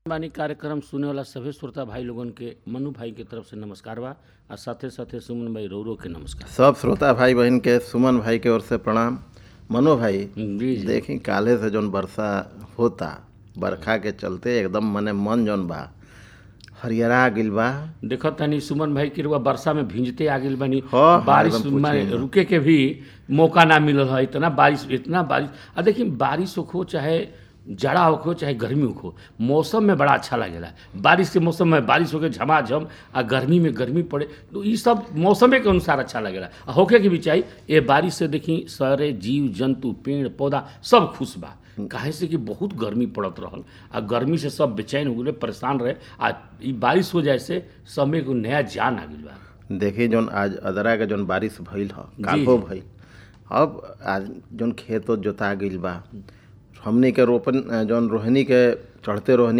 बानी कार्यक्रम सुने वाला सभी श्रोता भाई लोगन के मनु भाई के तरफ से नमस्कार बा आ साथे साथे सुमन भाई रौरो के नमस्कार सब श्रोता भाई बहन के सुमन भाई के ओर से प्रणाम मनो भाई जी जी देखी काले से जौन वर्षा होता बरखा के चलते एकदम मने मन जौन बा हरियरा गिल बा देखत तनी सुमन भाई की रुआ वर्षा में भींजते आ गइल बानी हाँ, बारिश एकदम पूछिए में ना। रुके के भी मौका ना मिलल है इतना बारिश इतना बारिश आ देखिए बारिश हो चाहे जाड़ा हो चाहे गर्मी हो मौसम में बड़ा अच्छा लगेला बारिश के मौसम में बारिश होके झमाझम आ गर्मी में गर्मी पड़े तो ये सब मौसमे के अनुसार अच्छा लगेला आ होके के भी चाहिए ये बारिश से देखी सारे जीव जंतु पेड़ पौधा सब खुश बा काहे से कि बहुत गर्मी पड़त रहल आ गर्मी से सब बेचैन हो गए परेशान रहे आ ई बारिश हो जाए से सब में एगो नया जान आ गइल बा देखी जौन आज अदरा के जौन बारिश भइल ह काल्हो भइल अब आज जौन खेत ओत जोता गइल बा हमनी के रोपन जौन रोहनी के चढ़ते रोहनी